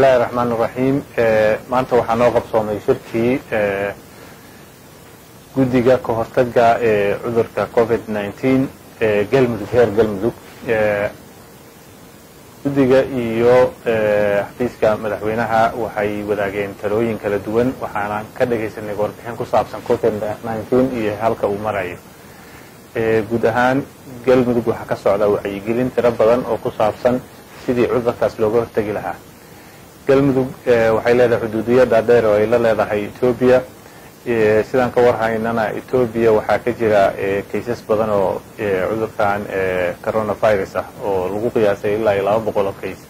illahi raxmaan raxiim maanta waxaa noo qabsoomay shirkii guddiga ka hortaga ee cudurka covid nineteen ee galmudug heer galmudug guddiga iyo xafiiska madaxweynaha waxay wadaageen talooyin kala duwan waxaana ka dhagaysanay warbixin ku saabsan covid nineteen iyo halka uu marayo guud ahaan galmudug waxaa ka socda wacyigelin tiro badan oo ku saabsan sidii cudurkaas looga hortegi lahaa galmudug waxay leedahay xuduudiyo dhaadheer oo ay la leedahay etoobiya sidaan ka warhaynana etoobiya waxaa ka jira kaysas badan oo cudurkan coronavirus ah oo lagu qiyaasay ilaa iyo laba boqol oo kays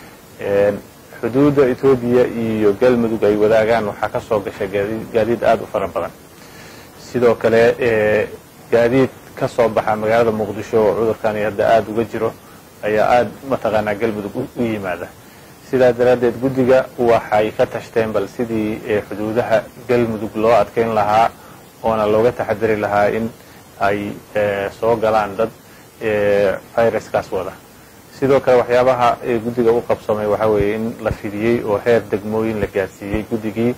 xuduudda etoobiya iyo galmudug ay wadaagaan waxaa ka soo gasha gaadiid aada u fara badan sidoo kale gaadiid ka soo baxa magaalada muqdisho oo cudurkani hadda aada uga jiro ayaa aada mataqaanaa galmudug u yimaada sidaa daraaddeed guddiga waxay ka tashteen bal sidii xuduudaha galmudug loo adkeyn lahaa oona looga taxadari lahaa in ay soo galaan dad viruskaas wada sidoo kale waxyaabaha guddiga u qabsamay waxaa weeye in la fidiyey oo heer degmooyin la gaadsiiyey guddigii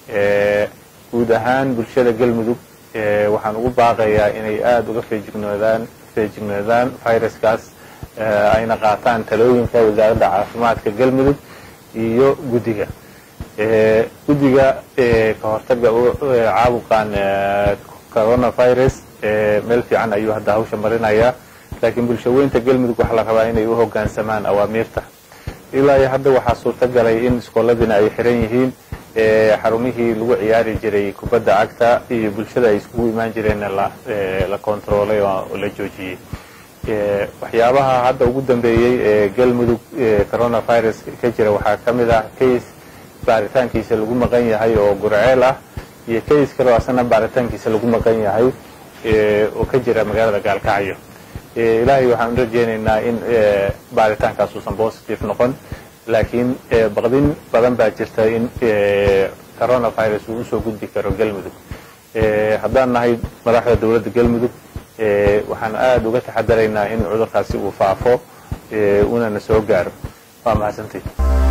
guud ahaan bulshada galmudug waxaan ugu baaqayaa inay aada uga feejignoodaan feejignoodaan viruskaas ayna qaataan talooyinka wasaaradda caafimaadka galmudug iyo guddiga guddiga ka hortaga caabuqan coronavirus meel fiican ayuu hadda hawsha marinayaa laakiin bulshaweynta galmudug waxaa la rabaa inay u hoggaansamaan awaamiirta ilaa iyo hadda waxaa suurtagalay in iskooladiina ay xiran yihiin xarumihii lagu ciyaari jiray kubadda cagta iyo bulshada ay iskugu imaan jireenna la controolay oo la joojiyey waxyaabaha hadda ugu dambeeyey ee galmudug coronavirus ka jira waxaa ka mid ah case baaritaankiisa lagu maqan yahay oo gurceel ah iyo case kaleo asana baaritaankiisa lagu maqan yahay oo ka jira magaalada gaalkacyo ilaahay waxaan u rajeynaynaa in baaritaankaas uusan positive noqon laakiin baqdin badan baa jirta in coronavirus uu usoo gudbi karo galmudug haddaan nahay madaxda dowladda galmudug waxaan aada uga taxadaraynaa in cudurkaasi uu faafo unana soo gaaro waa mahadsantay